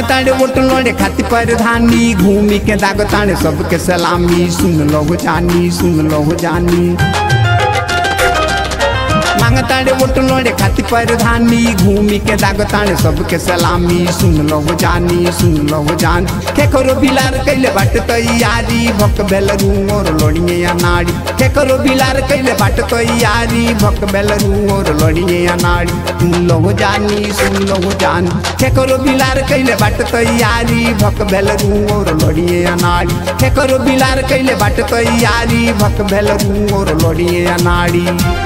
मांगताड़े vote लोड़े खातिर परधानी घूमी के दागताड़े सबके सलामी सुन लो हो जानी सुन लो हो जानी मांगताड़े वोट लोड़े खातिर परधानी घूमी के दागताड़े सबके सलामी सुन लो हो जानी सुन लो हो जान के करो बिलार कैले बाट तैयारी भक बेल और लोड़िए या नाड़ी के करो बिलार कैले बाट तैयारी भक बेल और लोड़िए या नाड़ी सुन लो हो जानी सुन लो हो जान के करो बिलार कैले बाट तैयारी भक बेल और लोड़िए या नाड़ी के करो बिलार कैले बाट तैयारी भक बेल और लोड़िए या नाड़ी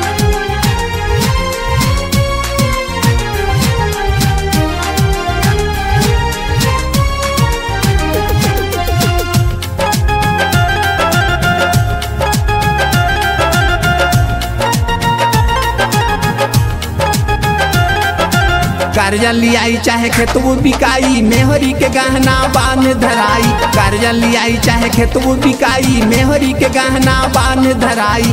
कर्जा लियाई चाहे खेतबो बिकाई मेहरी के गहना बान धराई कर्जा लियाई चाहे खेतबो बिकाई मेहरी के गहना बान धराई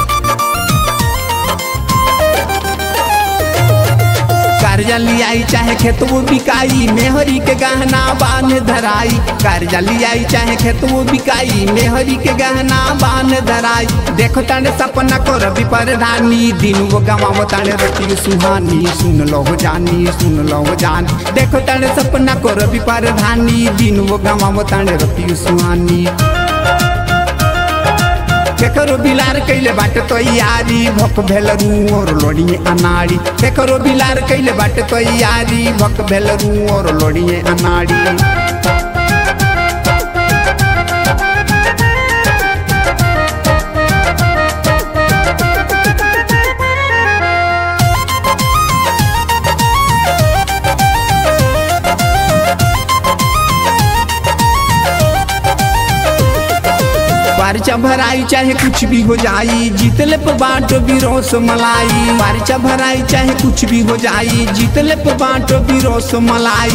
कर्जा लियाई चाहे खेतबो बिकाई मेहरी के गहना बान धराई कर्जा लियाई चाहे खेतबो बिकाई मेहरी के गहना बान धराई देखो ताने सपना को रवि परधानी दिन वो गवावो ताने रति सुहानी सुन लो हो जानी सुन लो हो जान देखो ताने सपना को रवि परधानी दिन वो गवावो ताने रति सुहानी केकरो बिलार कैले बाट तैयारी भक भेलरू और लोड़िए अनाड़ी केकरो बिलार कैले बाट तैयारी भक भेलरू और लोड़िए अनाड़ी पारिचा भराई चाहे कुछ भी हो जाई जीतले पे बाटो बिरोस मलाई पारिचा भराई चाहे कुछ भी हो जाई जीतले पे बाटो बिरोस मलाई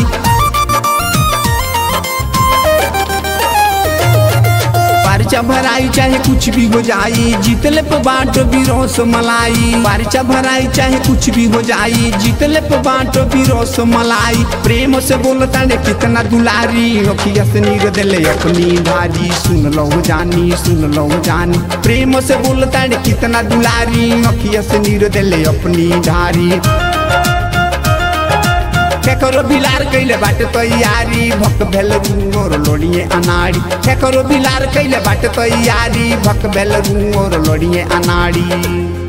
पारिचा भराई चाहे कुछ भी हो जाई जीतले पे बाटो बिरोस मलाई पारिचा भराई चाहे कुछ भी हो जाई जीतले पे बाटो बिरोस मलाई प्रेम से बोलता ने कितना दुलारी अखिया से नीर दिले अपनी भारी सुन लो हो जानी सुन लो हो जानी प्रेम से बोलता ने कितना दुलारी अखिया से नीर दिले अपनी धारी केकरो बिलार कैले बाट तैयारी भक भेल और लोड़िए अनाड़ी केकरो बिलार कैले बाट तैयारी भक भेल और लोड़िए अनाड़ी